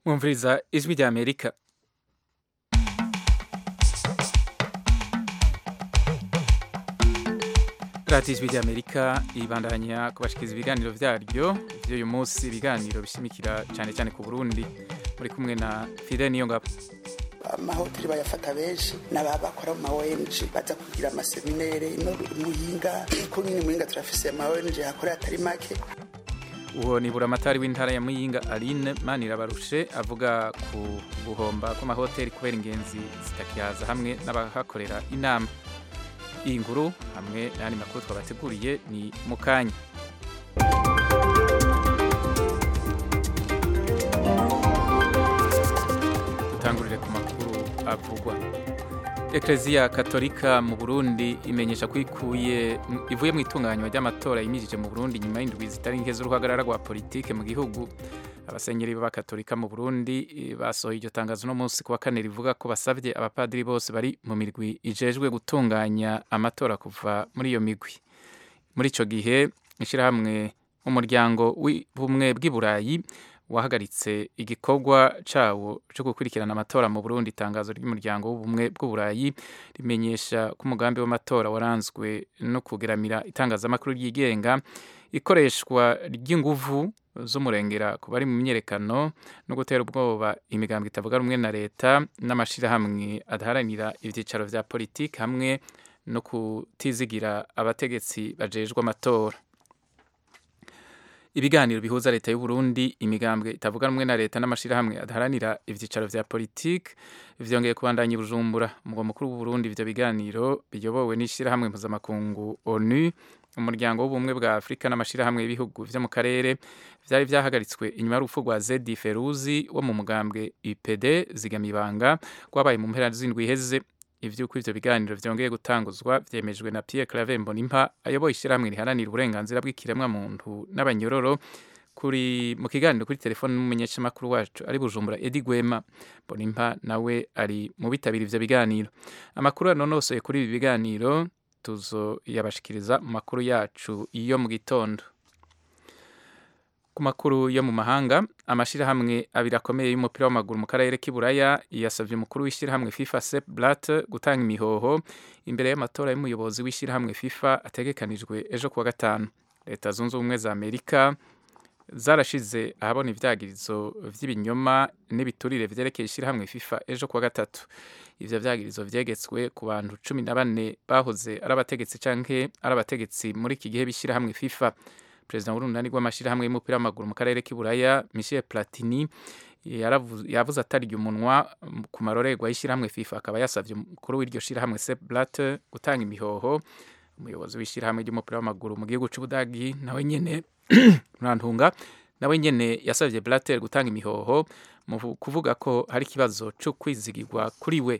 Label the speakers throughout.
Speaker 1: mwumviriza ijwi rya amerika radiyo ijwi rya amerika ibandanya kubashikiriza ibiganiro vyaryo vy'uyu munsi ibiganiro bishimikira cyane cyane ku burundi muri kumwe na fide niyo ngabo
Speaker 2: amahoteli bayafata benshi n'aba bakora mu ma ONG baza kugira amaseminere ino muyinga ko nyine muyinga turafise ama ONG hakora atari make
Speaker 1: uwo ni buramatari w'intara ya muyinga aline manirabarushe avuga ku guhomba kw'amahoteli kubera ingenzi zitakihaza hamwe n'abahakorera inama iyi nkuru hamwe n'ayandi makuru twabateguriye ni mu kanya dutangurire ku makuru avugwa ekereziya katolika mu burundi imenyesha ko ikuye ivuye mu itunganywa ry'amatora yimirije mu burundi nyuma y'indwi zitari nke z'uruhagarara rwa politike mu gihugu abasenyeri b'abakatolika mu burundi basohoye iryo tangazo uno munsi ku wa kane rivuga ko basabye abapadiri bose bari mu mirwi ijejwe gutunganya amatora kuva muri iyo migwi muri icyo gihe ishyirahamwe umuryango w'ubumwe bw'i burayi wahagaritse igikorwa cyawo cyo gukurikirana amatora mu Burundi itangazo ry'umuryango w'ubumwe bw'uburayi rimenyesha ko umugambi w'amatora waranzwe no kugeramira itangazamakuru ryigenga ikoreshwa ry'inguvu z'umurengera ku bari mu myerekano no gutera ubwoba imigambi itavuga rumwe na leta n'amashyirahamwe adaharanira ibyicaro vya politiki hamwe no kutizigira abategetsi bajejwe amatora ibiganiro bihuza leta y'u Burundi imigambwe itavuga rumwe na leta n'amashirahamwe adaharanira ivyicaro vya politike vyongeye kubandanya Bujumbura umugwa mukuru w'u Burundi ivyo biganiro biyobowe n'ishirahamwe mpuzamakungu ONU umuryango w'ubumwe bwa Afrika n'amashirahamwe y'ibihugu vyo mu karere vyari vyahagaritswe inyuma y'urupfu rwa Zedi Feruzi wo mu mugambwe UPD zigamibanga rwabaye mu mpera z'indwi iheze ivyuko ivyo biganiro vyongeye gutanguzwa vyemejwe na Pierre Claver Mbonimpa ayoboye ishyirahamwe riharanira uburenganzira bw'ikiremwa muntu n'abanyororo kuri mu kiganiro kuri telefone n'umumenyeshamakuru wacu ari Bujumbura Edi Gwema Mbonimpa nawe ari mu bitabira ivyo biganiro amakuru anonosoye kuri ibi biganiro tuzo yabashikiriza mu makuru yacu iyo mu gitondo ku makuru yo mu mahanga amashirahamwe abiri akomeye y'umupira w'amaguru mu karere k'iburaya yasabye umukuru w'ishyirahamwe FIFA Sepp Blatter gutanga imihoho imbere y'amatora y'umuyobozi w'ishyirahamwe FIFA ategekanijwe ejo kuwa gatanu leta zunze ubumwe za amerika zarashize ahabona ivyagirizo vy'ibinyoma n'ibiturire vyerekeye ishyirahamwe FIFA ejo kuwa gatatu ivyo vyagirizo vyegetswe ku bantu cumi na bane bahoze ari abategetsi canke ari abategetsi muri iki gihe b'ishyirahamwe FIFA perezida w'urunani rw'amashyirahamwe y'umupira w'amaguru mu karere k'iburaya michel platini yavuze atarya umunwa ku marorerwa y'ishyirahamwe fifa akaba yasabye umukuru w'iryo shyirahamwe sep blatter gutanga imihoho umuyobozi w'ishyirahamwe ry'umupira w'amaguru mu gihugu c'ubudagi nawe nyene murantunga nawe nyene yasabye blatter gutanga imihoho mu kuvuga ko hari ikibazo co kwizigirwa kuri we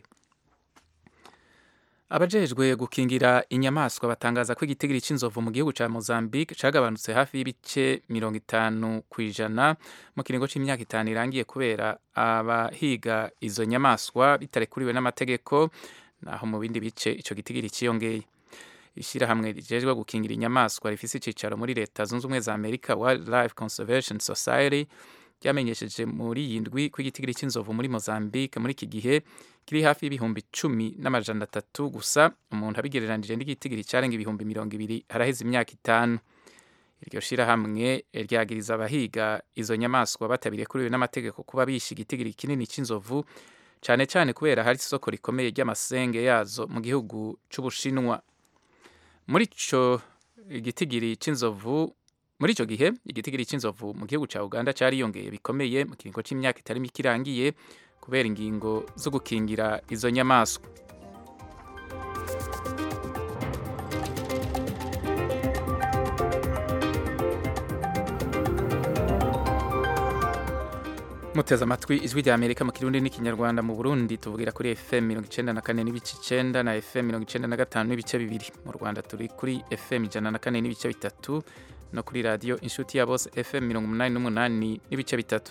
Speaker 1: abajejwe gukingira inyamaswa batangaza ko igitigiri c'inzovu mu gihugu ca Mozambique cagabanutse hafi y'ibice mirongo itanu kw'ijana mu kiringo c'imyaka itanu irangiye kubera abahiga izo nyamaswa bitarekuriwe n'amategeko naho mu bindi bice ico gitigiri ciyongeye ishirahamwe rijejwe gukingira inyamaswa rifise icicaro muri leta zunze ubumwe za Amerika Wildlife Conservation Society ryamenyesheje muri iyi ndwi ko igitigiri c'inzovu muri Mozambique muri iki gihe kiri hafi y'ibihumbi cumi n'amajana atatu gusa umuntu abigereranije n'igitigiri carenga ibihumbi mirongo ibiri haraheze imyaka itanu iryo shirahamwe ryagiriza abahiga izo nyamaswa batabirekuriwe n'amategeko kuba bishe igitigiri kinini c'inzovu cane cane kubera hari isoko rikomeye ry'amasenge yazo mu gihugu c'ubushinwa muri ico igitigiri c'inzovu muri ico gihe igitigiri c'inzovu mu gihugu ca Uganda cariyongeye bikomeye mu kiringo c'imyaka itari mike irangiye kubera ingingo zo gukingira izo nyamaswa muteze amatwi ijwi rya amerika mu kirundi n'ikinyarwanda mu burundi tuvugira kuri fm mirongo icenda na kane n'ibice icenda na fm mirongo icenda na gatanu n'ibice bibiri mu rwanda turi kuri fm ijana na kane n'ibice bitatu no kuri radiyo inshuti ya bose fm mirongo umunani n'umunani n'ibice bitatu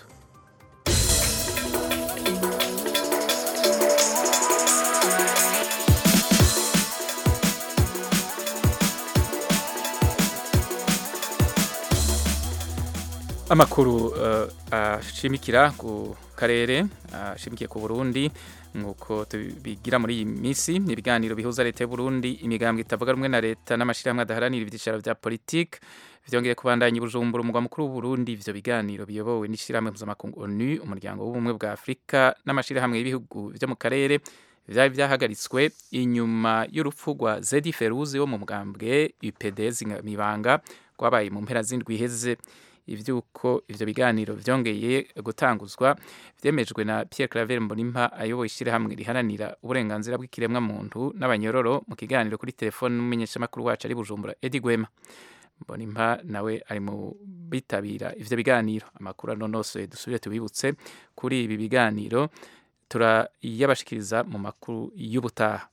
Speaker 1: amakuru uh, ashimikira ku karere ashimikiye ku Burundi nk'uko tubigira muri iyi minsi ibiganiro bihuza leta y'u Burundi imigambwe itavuga rumwe na leta n'amashyirahamwe adaharanira ibyicaro bya politiki vyongeye kubandanya Bujumbura umugwa mukuru w'u Burundi ivyo biganiro biyobowe n'ishyirahamwe mpuzamakungu ONU umuryango w'ubumwe bwa Afurika n'amashyirahamwe y'ibihugu vyo mu karere vyari vyahagaritswe inyuma y'urupfu rwa Zedi Feruzi wo mu mugambwe UPD Mibanga rwabaye mu mpera z'indwi iheze ivyuko ivyo biganiro vyongeye gutanguzwa vyemejwe na Pierre Claver Mbonimpa ayoboye ishyirahamwe riharanira uburenganzira bw'ikiremwa muntu n'abanyororo mu kiganiro kuri telefone n'umumenyeshamakuru wacu ari Bujumbura Eddie Gwema Mbonimpa nawe ari mu bitabira ivyo biganiro amakuru anonosoye dusubire tubibutse kuri ibi biganiro turayabashikiriza mu makuru y'ubutaha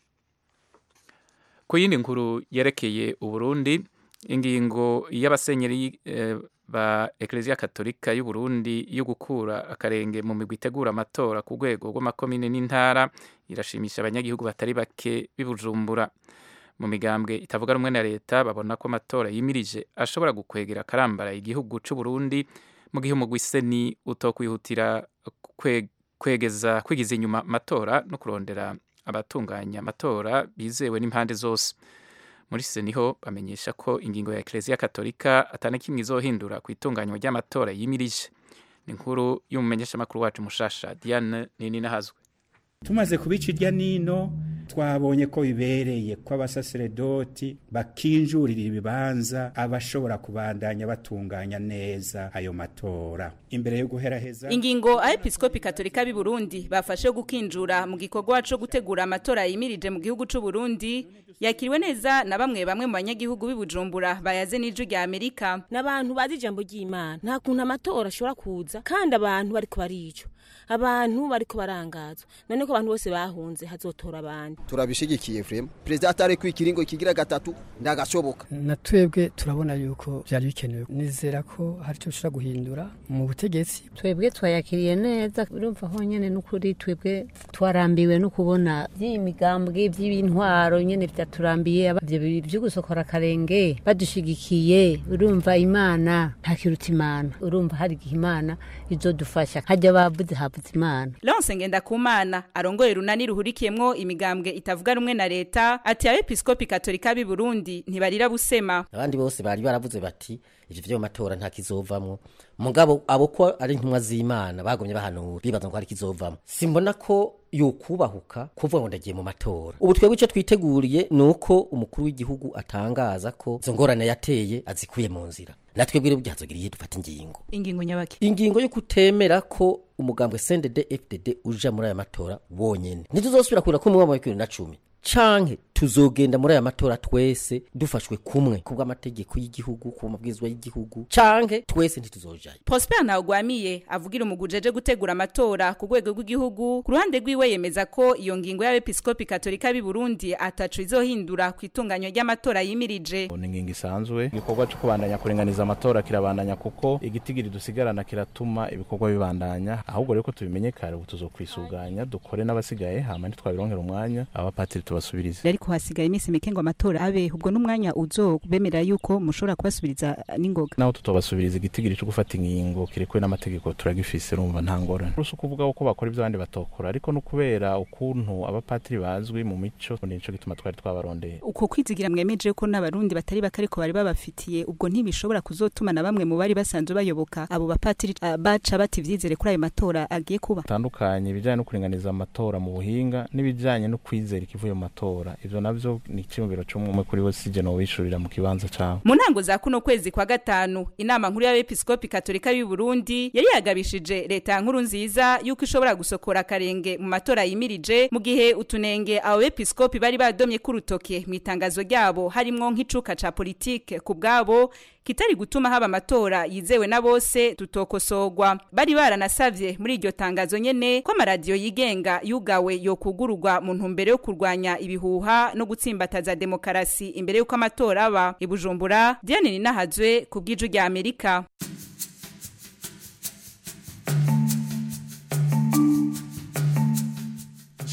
Speaker 1: ku yindi nkuru yerekeye uburundi ingingo y'abasenyeri eh, ba Eklezia Katolika y'u Burundi yo gukura akarenge mu migwi itegura amatora ku rwego rw'amakomine n'intara irashimisha abanyagihugu batari bake bibujumbura mu migambwe itavuga rumwe na leta babona ko amatora yimirije ashobora gukwegera akarambara igihugu c'u Burundi mu gihe umugwi seni utokwihutira kwe, kwegeza kwigiza inyuma amatora no kurondera abatunganya amatora bizewe n'impande zose muri seniho bamenyesha ko ingingo ya Eklezia Katolika atana kimwe izohindura ku itunganywa ry'amatora yimirije ni inkuru y'umumenyeshamakuru wacu mushasha Diane Nini nahazwe
Speaker 3: tumaze kubica irya nino twabonye ko bibereye ko abasaseredoti bakinjurira ibibanza abashobora kubandanya batunganya neza ayo matora imbere yo guheraheza
Speaker 4: ingingo abepiskopi katolika b'i Burundi bafashe gukinjura mu gikorwa co gutegura amatora yimirije mu gihugu c'u Burundi yakiriwe neza na bamwe bamwe mu banyagihugu b'i Bujumbura bayaze n'ijwi rya Amerika
Speaker 5: n'abantu bazi ijambo ry'Imana nta kuntu amatora ashobora kuza kandi abantu bariko baricwa abantu bariko barangazwa none ko abantu bose bahunze hazotora abandi
Speaker 6: turabishigikiye vrema perezida atari kwikiringo kigira gatatu ndagashoboka
Speaker 7: na twebwe turabona yuko byari bikenewe nizera ko hari icyo bishobora guhindura mu butegetsi
Speaker 8: twebwe twayakiriye neza urumva honyine n'ukuri twebwe twarambiwe no kubona by'imigambwe by'intwaro nyine byaturambiye ibyo byo gusokora akarenge badushigikiye urumva imana ntakiruta imana urumva hari igihe imana izodufasha hajya bavuze havuze imana
Speaker 4: Lance Ngendakumana arongoye runani ruhurikiyemwo imigambwe itavuga rumwe na leta ati abepiskopi katolika b'i Burundi ntibarira busema
Speaker 9: abandi bose bari baravuze bati ivyo vyo matora nta kizovamwo mugabo abo ko ari intumwa z'Imana bagomye bahanura bibaza ngo hari kizovamwo simbona ko yokubahuka kuvuga ngo ndagiye mu matora ubu twebwe icyo twiteguriye ni uko umukuru w'igihugu atangaza ko izo ngorane yateye azikuye mu nzira natwe bwire byazogiriye dufata ingingo
Speaker 4: ingingo nyabaki
Speaker 9: ingingo yo kutemera ko umugambwe CNDD FDD uja muri aya matora wonyene ntituzosubira kurira ko mu mwaka wa 2010 canke tuzogenda muri aya matora twese dufashwe kumwe kubw'amategeko y'igihugu ku mabwirizwa y'igihugu canke twese ntituzojayo
Speaker 4: Prosper Ntawugwamiye avugira umugujeje gutegura amatora ku rwego rw'igihugu ku ruhande rwiwe yemeza ko iyo ngingo y'abepiskopi katolika b'i Burundi atacu izohindura ku itunganywa ry'amatora yimirije
Speaker 10: ni ingingo isanzwe igikorwa cyo kubandanya kuringaniza amatora kirabandanya kuko igitigiri dusigarana kiratuma ibikorwa bibandanya ahubwo rero ko tubimenye kare ubu tuzokwisuganya dukore n'abasigaye hama ntitwabironkera umwanya abapatiri tubasubirize
Speaker 11: ariko hasigaye iminsi mike ngo amatora abe ubwo n'umwanya uzobemerera yuko mushobora kubasubiriza n'ingoga
Speaker 10: naho tutobasubiriza igitigiri cyo gufata ingingo kirekwe n'amategeko turagifise urumva nta ngorane rusi ukuvuga ko bakora ibyo abandi batokora ariko no kubera ukuntu abapatiri bazwi mu mico nico gituma twari twabarondeye
Speaker 11: uko kwizigira mwemeje ko n'abarundi batari bake ariko bari babafitiye ubwo ntibishobora kuzotuma na bamwe mu bari basanzwe bayoboka abo bapatiri uh, baca bati vyizere kuri ayo matora agiye kuba
Speaker 10: tandukanye ibijanye no kuringaniza amatora mu buhinga n'ibijanye no kwizera ikivuye mu matora ivyo navyo ni icyumviro cy'umwe kuri we sije no wishurira mu kibanza cawe
Speaker 4: mu ntango za kuno kwezi kwa gatanu inama nkuru y'abepiskopi katolika y'u Burundi yari yagabishije leta ya nkuru nziza yuko ishobora gusokora akarenge mu matora yimirije mu gihe utunenge abo bepiskopi bari badomye kurutoke mu itangazo ryabo harimwo nk'icuka ca politike ku bwabo kitari gutuma haba amatora yizewe na bose tutokosogwa bari baranasavye muri iryo tangazo nyene ko amaradiyo yigenga yugawe yokugururwa mu ntumbero yo kurwanya ibihuha no gutsimbataza demokarasi imbere y'uko amatora aba ibujumbura diane ninahazwe ku bw'iju rya amerika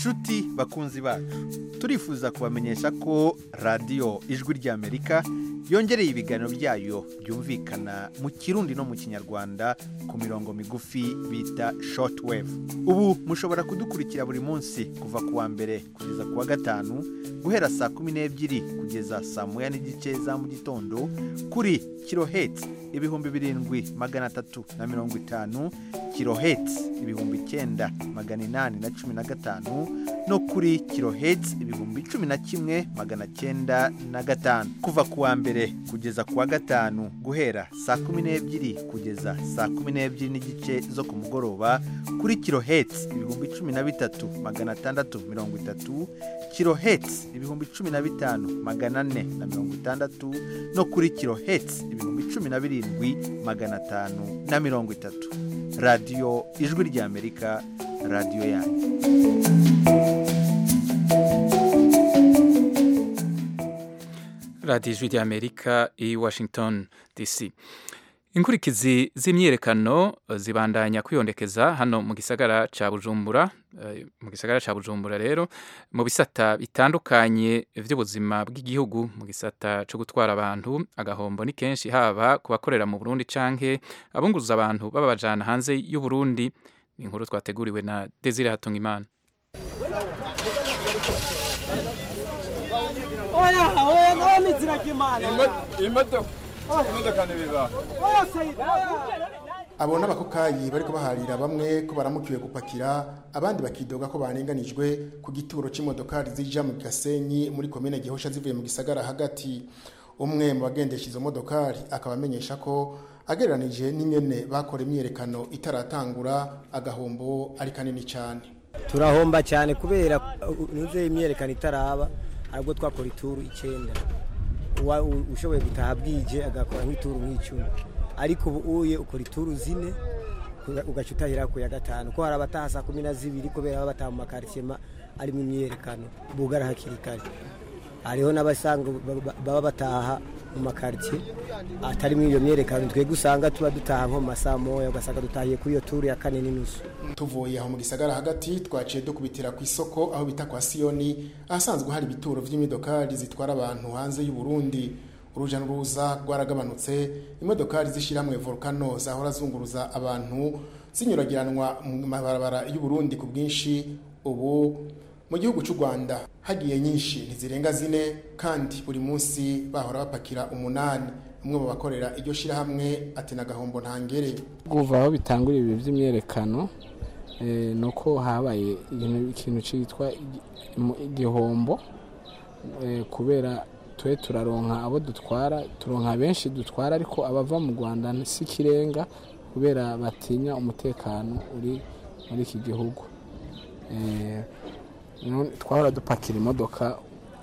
Speaker 12: nshuti bakunzi bacu turifuza kubamenyesha ko radiyo ijwi ry'amerika yongereye ibiganiro byayo byumvikana mu kirundi no mu kinyarwanda ku mirongo migufi bita shortwave ubu mushobora kudukurikira buri munsi kuva ku wa mbere kugeza ku wa gatanu guhera saa kumi n'ebyiri kugeza saa moya n'igice za mu gitondo kuri kiloheti ibihumbi birindwi magana atatu na mirongo itanu kiloheti ibihumbi icyenda magana inani na cumi na gatanu no kuri kiloheti ibihumbi cumi na kimwe magana cyenda na gatanu kuva ku wa mbere kugeza ku wa gatanu guhera saa kumi n'ebyiri kugeza saa kumi n'ebyiri n'igice zo ku mugoroba kuri kiloheti ibihumbi cumi na bitatu magana atandatu mirongo itatu kiloheti ibihumbi cumi na bitanu magana ane na mirongo itandatu no kuri kiloheti ibihumbi cumi na birindwi magana atanu na mirongo itatu radiyo ijwi ry'amerika radiyo yanyu
Speaker 1: radiyo ijwi ry'amerika i washington dc inkurikizi z'imyiyerekano zibandanya kwiyondekeza hano mu gisagara cya bujumbura eh, mu gisagara cya bujumbura rero mu bisata bitandukanye by'ubuzima bw'igihugu mu gisata cyo gutwara abantu agahombo ni kenshi haba ku bakorera mu burundi canke abunguza abantu babajana hanze y'u Burundi ni inkuru twateguriwe na desire hatungimana
Speaker 13: oya oya nawe nizira kimana
Speaker 14: imodoka imodoka ntibiba
Speaker 13: oya sayida
Speaker 15: abo n'abakokayi bariko baharira bamwe ko baramukiwe gupakira abandi bakidoga ko barenganijwe ku gituro c'imodokari zija mu gasenyi muri komine gihosha zivuye mu gisagara hagati umwe mu bagendesha izo modokari akaba amenyesha ko agereranije n'ingene bakora imyiyerekano itaratangura agahombo ari kanini cyane
Speaker 16: turahomba cyane kubera nuze imyerekano itaraba ahubwo twakora ituru icyenda Uwa- u- ushoboye gutaha bwije agakora nk'ituru nk'icumi ariko ubu uye ukora ituru zine uga- ugaca utahira ku ya gatanu ko hari abataha saa kumi na zibiri kubera baba bataha mu makaritsiye ma- arimo imyerekano bugara hakiri kare hariho n'abasanga ba- ba- baba bataha mu makaritsiye atari muri iyo myerekano twebwe usanga tuba dutaha nko mu masaha moya ugasanga dutahiye kuri iyo turu ya kane n'inusu
Speaker 15: tuvuye aho mu gisagara hagati twaciye dukubitira ku isoko aho bita kwa siyoni ahasanzwe hari ibituro by'imodokari zitwara abantu hanze y'u Burundi uruja n'uruza rwaragabanutse imodokari z'ishyirahamwe volcano zahora zunguruza abantu zinyuragiranwa mu mabarabara y'u Burundi ku bwinshi ubu mu gihugu cy'u Rwanda hagiye nyinshi ntizirenga zine kandi buri munsi bahora bapakira umunani umwe mu bakorera iryo shyirahamwe ati n'agahombo ntangere
Speaker 17: kuva aho bitangurira ibi by'imyerekano eh, ni uko habaye ikintu- ikintu cyitwa igi- mu- igihombo eh, kubera twe turaronka abo dutwara turonka benshi dutwara ariko abava mu rwanda si ikirenga kubera batinya umutekano uri muri iki gihugu Eh, none twahora dupakira imodoka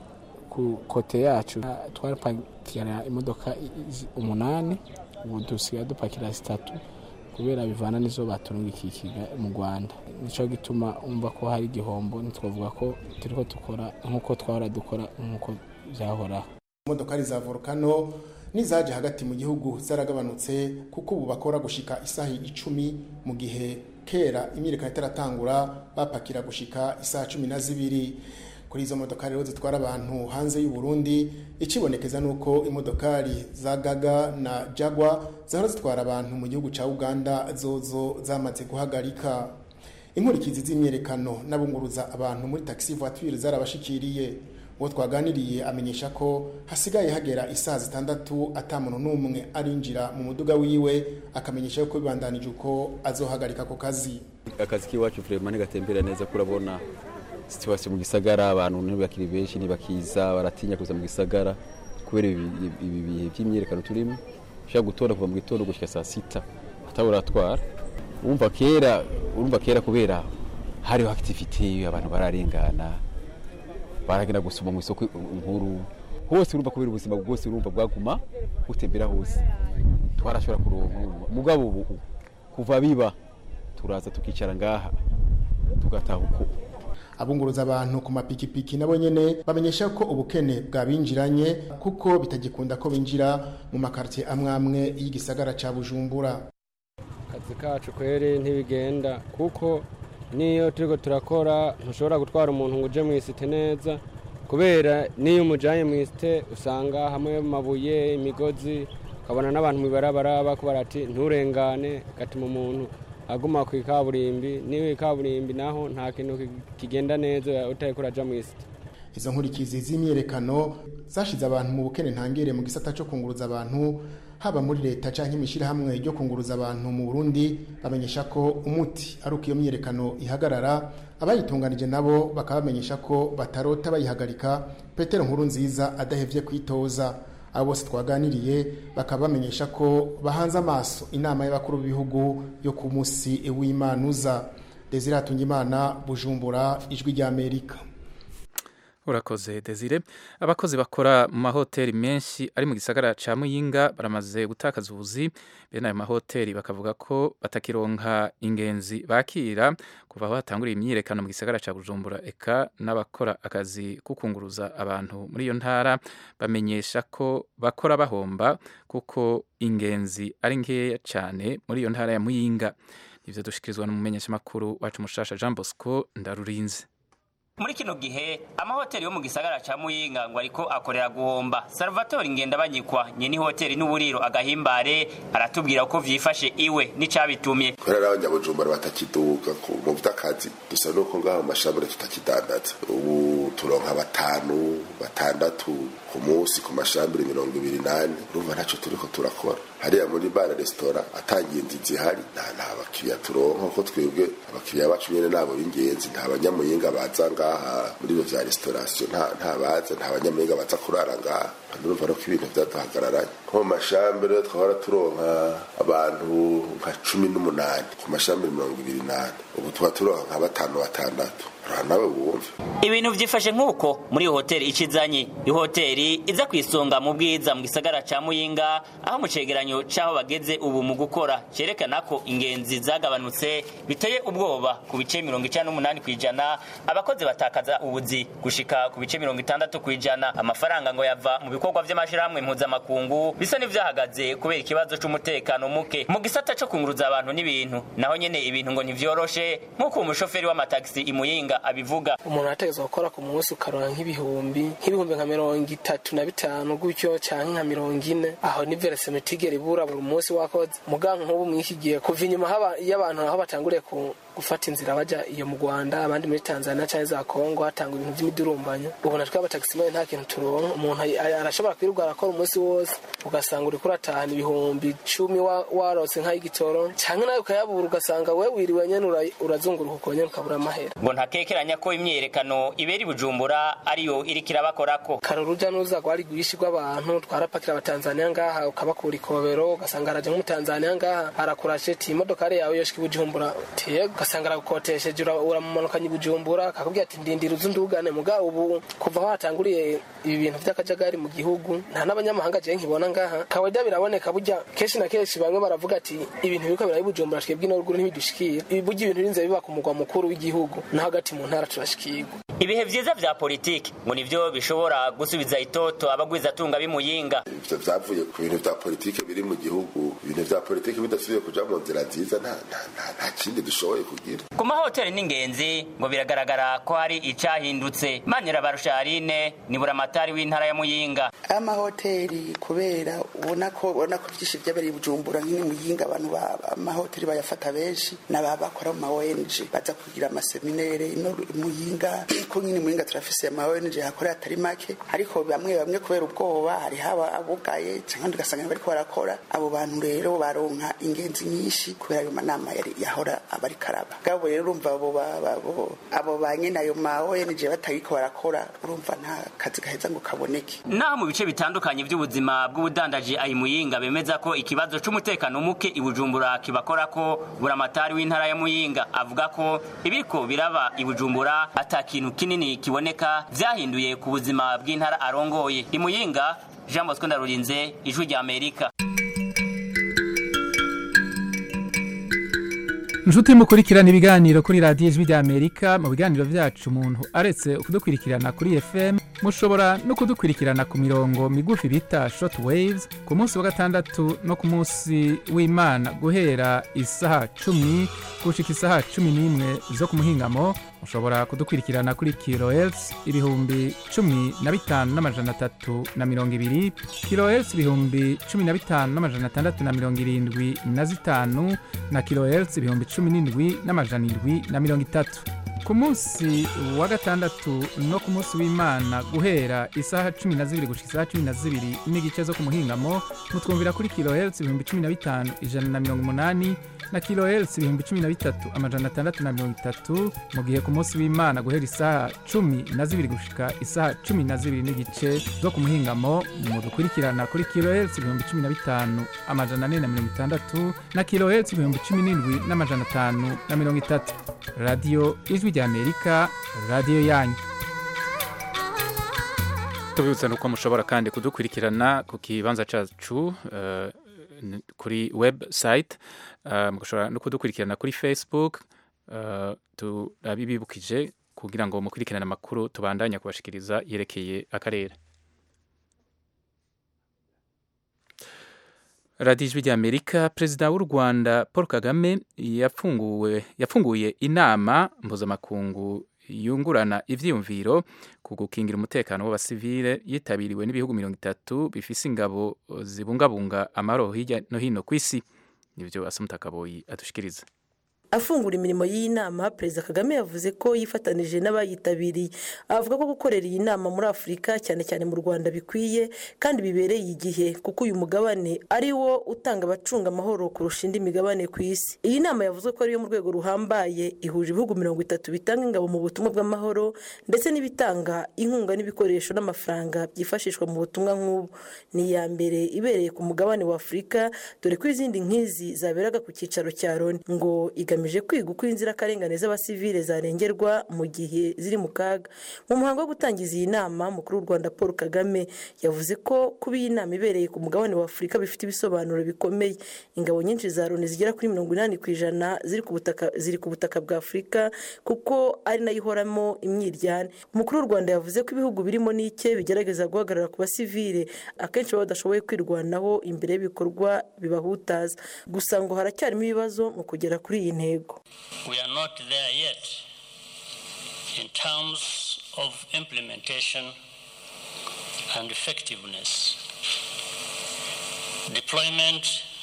Speaker 17: ku kote yacu twarapakira imodoka i- i- umunani ubu dusigaye dupakira zitatu kubera bivana n'izo baturungikiye mu rwanda nicyo gituma umva ko hari igihombo ntitwavuga ko turiko dukora nk'uko twahora dukora nk'uko byahoraho
Speaker 15: imodokari za volcano n'izaje hagati mu gihugu zaragabanutse kuko ubu bakora gushika isaha icumi mu gihe kera imyiyerekano itaratangura bapakira gushika isaha cumi na zibiri kuri izo modokari rero zitwara abantu hanze y'u Burundi ikibonekeza nuko imodokari za gaga na jagwa zahora zitwara abantu mu gihugu cya uganda zozo zamaze guhagarika inkurikizi z'imyerekano n'abunguruza abantu muri taxi voiture zarabashikiriye uwo twaganiriye amenyesha ko hasigaye hagera isaha zitandatu atamuntu n'umwe arinjira mu muduga wiwe akamenyesha yuko bibandanije uko azohagarika ako kazi
Speaker 18: akazi k'iwacu vrema ntigatembera neza kurabona situwasiyo mu gisagara abantu ntibakiri benshi ntibakiza baratinya kuza mu gisagara kubera ibi ibi bihe by'imyerekano turimo ushobora gutora kuva mu gitondo gushyika saa sita ataburatwara urumva kera urumva kera kubera hariho akitivite abantu bararengana baragenda gusoma mu isoko nkuru hose urumva kubera ubuzima bwose urumva bwaguma butembera hose twarashobora kuronka mugabo ubu kuva biba turaza tukicara ngaha tugataha uko
Speaker 15: abunguruza abantu ku mapikipiki nabo nyene bamenyesha ko ubukene bwabinjiranye kuko bitagikunda ko binjira mu makartier amwe amwe y'igisagara ca Bujumbura
Speaker 19: akazi kacu kweri ntibigenda kuko niyo turiko turakora ntushobora gutwara umuntu ngo uje mu isite neza kubera niyo umujanye mu isite usanga hamwe mabuye imigozi ukabona n'abantu mwibarabara bakubara ati nturengane gatuma umuntu aguma ku ikaburimbi niyo ikaburimbi naho nta kintu ki- kigenda neza utariko uraja mu isite
Speaker 15: izo nkurikizi z'imyerekano zashize abantu mu bukene ntangere mu gisata cyo kunguruza abantu haba muri leta cyangwa imishyirahamwe ryo kunguruza abantu mu burundi bamenyesha ko umuti ari uko iyo myerekano ihagarara abayitunganije nabo bakaba bamenyesha ko batarota bayihagarika petero nkuru nziza adahevye kwitoza abo bose twaganiriye bakaba bamenyesha ko bahanze amaso inama y'abakuru b'ibihugu yo ku munsi w'imanuza desire hatungimana bujumbura ijwi ry'amerika
Speaker 1: urakoze desire abakozi bakora mu mahoteli menshi ari mu gisagara ca muyinga baramaze gutakaza ubuzi bene ayo mahoteli bakavuga ko batakironka ingenzi bakira kuva aho hatanguriye imyiyerekano mu gisagara ca bujumbura eka n'abakora akazi ko kunguruza abantu muri iyo ntara bamenyesha ko bakora bahomba kuko ingenzi ari nkeya cane muri iyo ntara ya muyinga ivyo dushikirizwa n'umumenyeshamakuru wacu mushasha jean bosco ndarurinze
Speaker 20: muri kino gihe amahoteli yo mu gisagara ca muyinga ngo ariko akorera guhomba salvatore ngenda banyikwa nyeni hoteli n'uburiro agahimbare aratubwira uko vyifashe iwe n'icabitumye
Speaker 21: kubera n'abanyabujumbura batakiduka ku- mu vy'akazi dusa nuko ngaho mu mashambure tutakidandaza ubu turonka batanu batandatu ku munsi ku mashambure mirongo ibiri nane urumva ntaco turiko turakora hariya muri bara resitora atangiye inzi zihari nta nta bakiriya turonka kuko twebwe abakiriya bacu nyene nabo b'ingenzi nta banyamuyinga baza ngaha muri ibyo vya restauration nta nta baza nta banyamuyinga baza kurara ngaha urumva nuko ibintu vyaduhagararanye nko mu mashambure twahora turonka abantu nka cumi n'umunani ku mashambure mirongo ibiri nane ubu tuba turonka nka batanu batandatu ura nawe wumve
Speaker 20: ibintu vyifashe nk'uko muri iyo hoteli icizanye ihoteli iza kwisonga mu bwiza mu gisagara ca muyinga aho mu cegeranyo c'aho bageze ubu mu gukora cerekana ko ingenzi zagabanutse biteye ubwoba ku bice mirongo icenda n'umunani kw'ijana abakozi batakaza ubuzi gushika ku bice mirongo itandatu kw'ijana amafaranga ngo yava mu bikorwa vy'amashirahamwe mpuzamakungu bisa n'ivyahagaze kubera ikibazo c'umutekano muke mu gisata co kunguruza abantu n'ibintu naho nyene ibintu ngo ntivyoroshe nk'uko umushoferi w'amatagisi imuyinga abivuga
Speaker 22: umuntu arategerezwa gukora ku munsi ukaronka nk'ibihumbi nk'ibihumbi nka mirongo itatu na bitanu gutyo canke nka mirongo ine aho ni veresemetigeri ibura buri munsi wakoze muga nk'ubu mw'iki gihe kuva inyuma haba- y'abantu aho batanguriye ku gufata inzira baja iyo mu Rwanda abandi muri Tanzania canke za Kongo hatangwa ibintu vy'imidurumbanyo ubu natwe abataximen nta kintu turonka umuntu ay- ay- arashobora kwirirwa arakora umunsi wose ugasanga uriko uratahana ibihumbi cumi wa- warose nk'ay'igitoro canke nawe ukayabura ugasanga we wiriwe nyene ura- urazunguruka uko nyene ukabura amahera
Speaker 20: ngo ntakekeranya ko imyiyerekano ibera i bujumbura ariyo iriko irabakorako
Speaker 22: kare uruja n'uruza rwari rwinshi rw'abantu twarapakira abatanzaniya ngaha ukabakura ikobero ugasanga haraje nk'umutanzaniya ngaha arakurashe ti imodokari yawe yoshika i bujumbura tiye ugasanga aragukotesheje ura- uramumanukanye i bujumbura akakubwira ati ndindira uzu ndugane muga ubu kuva aho hatanguriye ibi bintu vy'akajagari mu gihugu nta n'abanyamahanga jewe nkibona ngaha kawaida biraboneka burya kenshi na kenshi bamwe baravuga ati ibintu biriko birayi bujumbura twebwe ino ruguru ntibidushikira ibi burya ibintu birinze biba ku mugwa mukuru w'igihugu no hagati mu ntara turashikirwa
Speaker 20: ibihe vyiza vya politiki ngo nivyo bishobora gusubiza itoto abagwizatunga b'imuyinga
Speaker 21: ivyo vyavuye ku bintu vya politike biri mu gihugu ibintu vya politike bidasubiye kuja mu nzira nziza nta nta- nta- nta kindi dushoboye kugira
Speaker 20: ku mahoteli n'ingenzi ngo biragaragara ko hari icahindutse manira barusharine ni buramatari w'intara ya muyinga
Speaker 2: amahoteli kubera ubona ko ubona ko byinshi byabereye i bujumbura nk'ini muyinga abantu ba- amahoteli bayafata benshi n'aba bakora mu ma ONG baza kugira amaseminere ino muyinga ko nyine muyinga turafise ama ONG hakorera atari make ariko bamwe bamwe kubera ubwoba hari haba abugaye cyangwa ugasanga bariko barakora abo bantu rero baronka ingenzi nyinshi kubera ayo manama yari yahora abari karaba gabo rero urumva abo ba- ba- abo abo ba nyene ayo ma ONG batagiko barakora urumva nta kazi gaheza ngo kaboneke
Speaker 20: naho mu bice bitandukanye by'ubuzima bw'ubudandaji ayi muyinga bemeza ko ikibazo c'umutekano muke i bujumbura kibakorako buramatari w'intara ya muyinga avuga ko ibiriko biraba i bujumbura ata kintu kinini kiboneka vyahinduye ku buzima bw'intara arongoye i muyinga jean bosco ndarurinze ijwi rya amerika
Speaker 1: inshuti mukurikirana ibiganiro kuri radiyo ijwi rya amerika mu biganiro byacu umuntu aretse kudukurikirana kuri fm mushobora no kudukurikirana ku mirongo migufi bita short waves ku munsi wa gatandatu no ku munsi w'imana guhera isaha cumi gushika isaha cumi n'imwe zo ku muhingamo mushobora kudukurikirana kuri kilohertz ibihumbi cumi na bitanu n'amajana atatu na mirongo ibiri kilohertz ibihumbi cumi na bitanu n'amajana atandatu na mirongo irindwi na zitanu na kilohertz ibihumbi cumi n'indwi n'amajana indwi na mirongo itatu ku munsi wa gatandatu no ku munsi w'imana guhera isaha cumi na zibiri gushika isaha cumi na zibiri n'igice zo ku muhingamo mutwumvira kuri kilohertz ibihumbi cumi na bitanu ijana na mirongo umunani na kilohertz ibihumbi cumi na bitatu amajana atandatu na mirongo itatu mu gihe ku munsi w'imana guhera isaha cumi na zibiri gushika isaha cumi na zibiri n'igice zo ku muhingamo mudukurikirana kuri kilohertz ibihumbi cumi na bitanu amajana ane na mirongo itandatu na kilohertz ibihumbi cumi n'indwi n'amajana atanu na mirongo itatu radiyo ijwi ry'amerika radiyo yanyu tubibutsa nuko mushobora kandi kudukurikirana ku kibanza cyacu eh, n- kuri website eh, mushobora no kudukurikirana kuri facebook eh, turabibibukije kugira ngo mukurikirane amakuru tubandanya kubashikiriza yerekeye akarere radiyo ijwi ry'amerika perezida w'u rwanda paul kagame yafunguwe yafunguye inama mpuzamakungu yungurana ivyiyumviro ku gukingira umutekano w'abasivile yitabiriwe n'ibihugu mirongo itatu bifise ingabo zibungabunga amahoro hirya no hino ku isi nivyo asumuta kaboyi adushikiriza
Speaker 3: afungura imirimo y'iyi nama perezida kagame yavuze ko yifatanije n'abayitabiriye avuga ko gukorera iyi nama muri afurika cyane cyane mu rwanda bikwiye kandi bibereye igihe kuko uyu mugabane ari wo utanga abacunga amahoro kurusha indi migabane ku isi iyi nama yavuze ko ariyo mu rwego ruhambaye ihuje ibihugu mirongo itatu bitanga ingabo mu butumwa bw'amahoro ndetse n'ibitanga inkunga n'ibikoresho n'amafaranga byifashishwa mu butumwa nk'ubu ni iya mbere ibereye ku mugabane wa afurika dore ko izindi nk'izi zaberaga ku cyicaro cya loni ngo igamije kwiga uko inzirakarengane z'abasivile zarengerwa mu gihe ziri mu kaga mu muhango wo gutangiza iyi nama mukuru w'u rwanda paul kagame yavuze ko kuba iyi nama ibereye ku mugabane wa afurika bifite ibisobanuro bikomeye ingabo nyinshi za loni zigera kuri mirongo inani ku ijana ziri ku butaka ziri ku butaka bwa afurika kuko ari nayo ihoramo imyiryane umukuru w'u rwanda yavuze ko ibihugu birimo n'ike bigerageza guhagarara ku basivile akenshi baba badashoboye kwirwanaho imbere y'ibikorwa bibahutaza gusa ngo haracyarimo ibibazo mu kugera kuri iyi ntego
Speaker 5: We are not there yet in terms of implementation and effectiveness. Deployment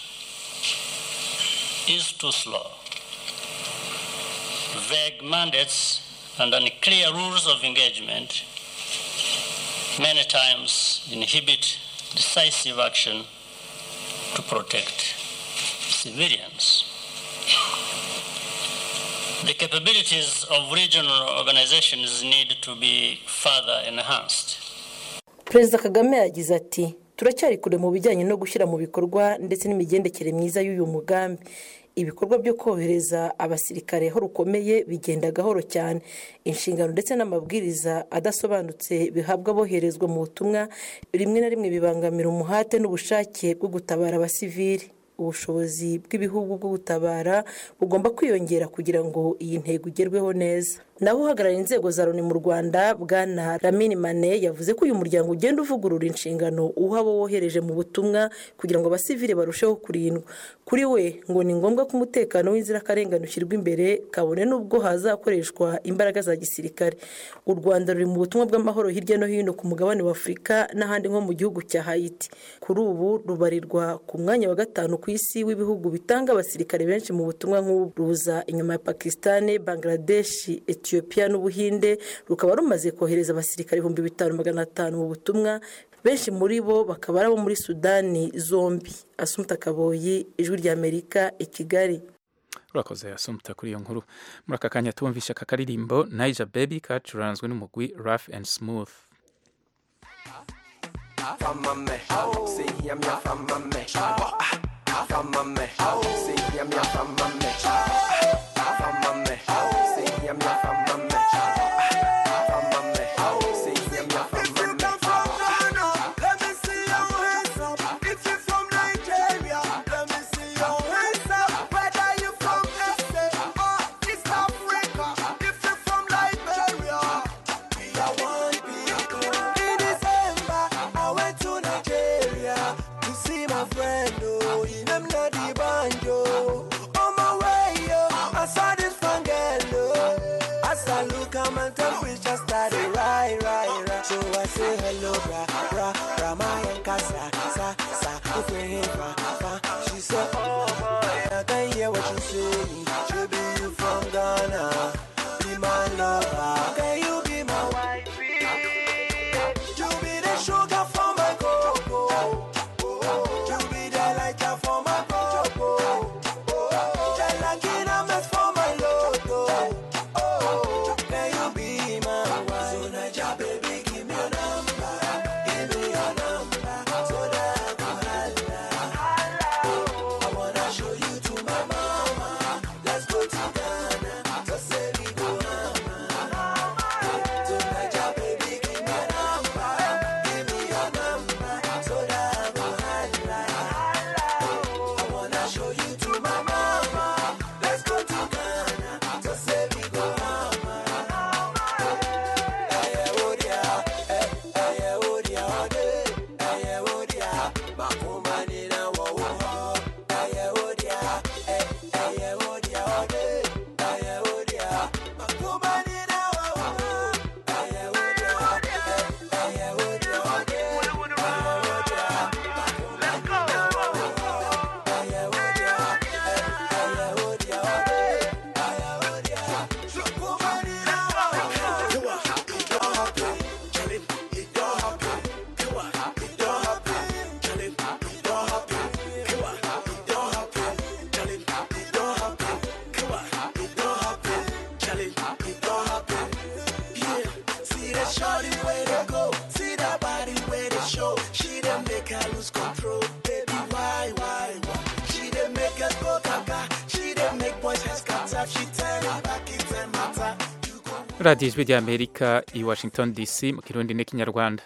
Speaker 5: is too slow. Vague mandates and unclear rules of engagement many times inhibit decisive action to protect civilians. The capabilities of regional organizations need to be further enhanced.
Speaker 3: perezida kagame yagize ati turacyari kure mu bijyanye no gushyira mu bikorwa ndetse n'imigendekere myiza y'uyu mugambi ibikorwa byo kohereza abasirikare aho rukomeye bigenda gahoro cyane inshingano ndetse n'amabwiriza adasobanutse bihabwa aboherezwa mu butumwa rimwe na rimwe bibangamira umuhate n'ubushake bwo gutabara abasivili ubushobozi bw'ibihugu bwo gutabara bugomba kwiyongera kugira ngo iyi ntego igerweho neza naho uhagarariye inzego za loni mu rwanda bwana ramini mane yavuze ko uyu muryango ugenda uvugurura inshingano uha abo wohereje mu butumwa kugira ngo abasivili barusheho kurindwa kuri we ngo ni ngombwa ko umutekano w'inzirakarengane ushyirwa imbere kabone n'ubwo hazakoreshwa imbaraga za gisirikare u rwanda ruri mu butumwa bw'amahoro hirya no hino ku mugabane wa afurika n'ahandi nko mu gihugu cya hayiti kuri ubu rubarirwa ku mwanya wa gatanu ku isi w'ibihugu bitanga abasirikare benshi mu butumwa nk'ubu ruza inyuma ya pakisitani bangladeshi etiyopiya n'ubuhinde rukaba rumaze kohereza abasirikare ibihumbi bitanu magana atanu mu butumwa benshi muri bo bakaba ari abo muri sudani zombi asumuta kaboyi ijwi ry'amerika i kigali
Speaker 1: urakoze asumuta kuri iyo nkuru muri aka kanya tumvisha aka karirimbo naija baby kacuranzwe n'umugwi rough and smooth
Speaker 23: Famame, say yam yam famame. Famame, say yam yam famame. Famame, say yam yam famame. Famame, say yam yam famame.
Speaker 13: Let me see your hands up. If you're from Nigeria, let me see your hands up. Whether you from SA or East Africa, if you're from Liberia, we are one people. ra, Ramayanka, sa, sa, sa, if we ain't fa, fa. She said, oh boy, I can hear what you say. She be you from Ghana, be my lover. Can you be my wife? You be the sugar for my cocoa. You be the lighter for my cocoa. The lucky numbers for my logo. Oh, can you be my wife? So Naija, baby, give me your number. Give me your number. So that I can holla. I wanna show you to my mama. Let's go to Ghana. So say we go hammer. So Naija, baby, give me your number. Give me your number. So that I can holla. I wanna show you to my mama. Let's go to Ghana. So say we go hammer. Ẹyẹ wo dia, ẹ ẹyẹ wo dia ọdẹ, ẹyẹ wo dia, màkúmá nínú wọ̀wọ́ họ. Ẹyẹ wo dia, ẹ ẹyẹ wo dia ọdẹ, ẹyẹ wo dia, màkúmá nínú wọ̀wọ́ họ. Ẹyẹ wo dia, ẹ ẹyẹ wo dia ọdẹ, ẹyẹ wo dia, màkúmá nínú wọ̀wọ́ họ. Ẹyẹ wo dia, ẹ ẹyẹ wo dia ọdẹ, ẹyẹ wo dia, màkúmá nínú wọ̀wọ́ họ. See that shorty where they go, see that body where they show. She done make her lose control, baby. Why, why, why? She done make us go gaga. She done make boys heads scatter. She tell it back, it and matter.
Speaker 1: radiyo ijwi ry'amerika i washington dc mu kirundi n'ikinyarwanda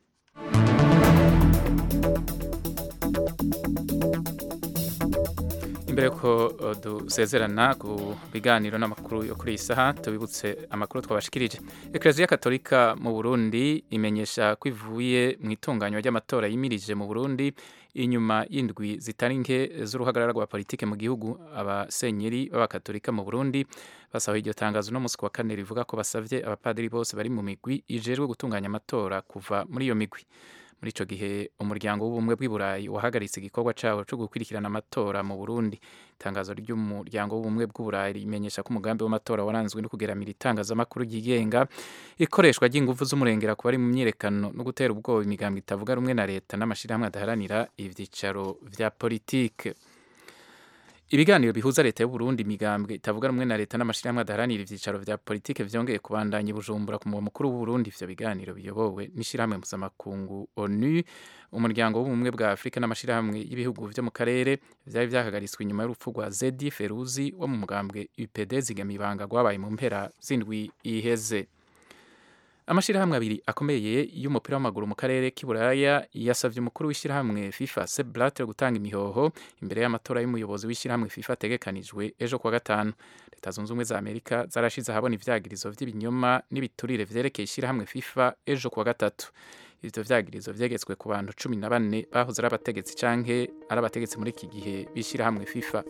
Speaker 1: imbere ko uh, dusezerana ku biganiro n'amakuru yo kuri iyi saha tubibutse amakuru twabashikirije ekereziya katolika mu burundi imenyesha ko ivuye mu itunganywa ry'amatora yimirije mu burundi inyuma y'indwi zitari nke z'uruhagarara rwa politike mu gihugu abasenyeri b'abakatolika mu burundi basaba iryo tangazo no munsi ku wa kane rivuga ko basabye abapadiri bose bari mu migwi ijejwe gutunganya amatora kuva muri iyo migwi muri ico gihe umuryango w'ubumwe bw'i burayi wahagaritse igikorwa cawo co gukurikirana amatora mu burundi itangazo ry'umuryango w'ubumwe bw'u burayi rimenyesha ko umugambi w'amatora waranzwe no kugeramira itangazamakuru ryigenga ikoreshwa ry'inguvu z'umurengera ku bari mu myiyerekano no gutera ubwoba imigambwe itavuga rumwe na leta n'amashirahamwe adaharanira ivyicaro vya politike ibiganiro bihuza leta y'u Burundi imigambwe itavuga rumwe na leta n'amashirahamwe adaharanira ivyicaro vya politike vyongeye kubandanya i Bujumbura ku mugwa mukuru w'u Burundi ivyo biganiro biyobowe n'ishirahamwe mpuzamakungu ONU umuryango w'ubumwe bwa Afurika n'amashirahamwe y'ibihugu vyo mu karere vyari vyahagaritswe inyuma y'urupfu rwa Zedi Feruzi wo mu mugambwe UPD zigamibanga rwabaye mu mpera z'indwi iheze amashirahamwe abiri akomeye y'umupira w'amaguru mu karere k'iburaya yasavye umukuru w'ishirahamwe FIFA Sepp Blatter gutanga imihoho imbere y'amatora y'umuyobozi w'ishirahamwe FIFA ategekanijwe ejo kuwa gatanu leta zunze ubumwe za amerika zarashize ahabona ivyagirizo vy'ibinyoma n'ibiturire vyerekeye ishirahamwe FIFA ejo kuwa gatatu ivyo vyagirizo vyegetswe ku bantu cumi na bane bahoze ari abategetsi canke ari abategetsi muri iki gihe b'ishirahamwe FIFA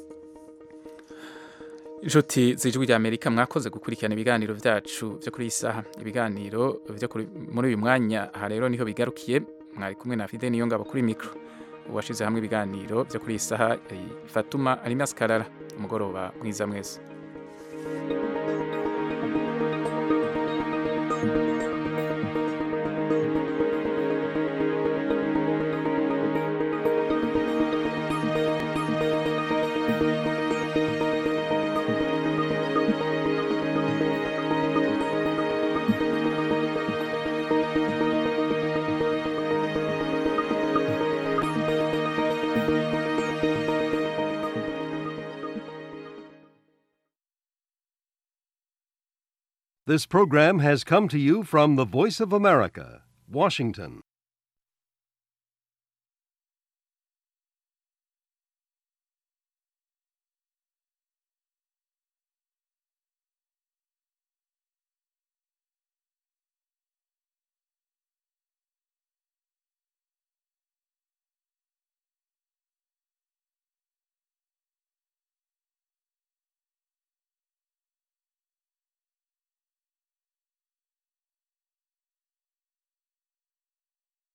Speaker 1: inshuti z'ijwi rya amerika mwakoze gukurikirana ibiganiro vyacu vyo kuri iyi saha ibiganiro vyo kuri- muri uyu mwanya aha rero niho bigarukiye mwari kumwe na fide niyo ngabo kuri mikro uwashize hamwe ibiganiro vyo kuri iyi saha yari fatuma alimas karara umugoroba mwiza mwese
Speaker 6: This program has come to you from the Voice of America, Washington.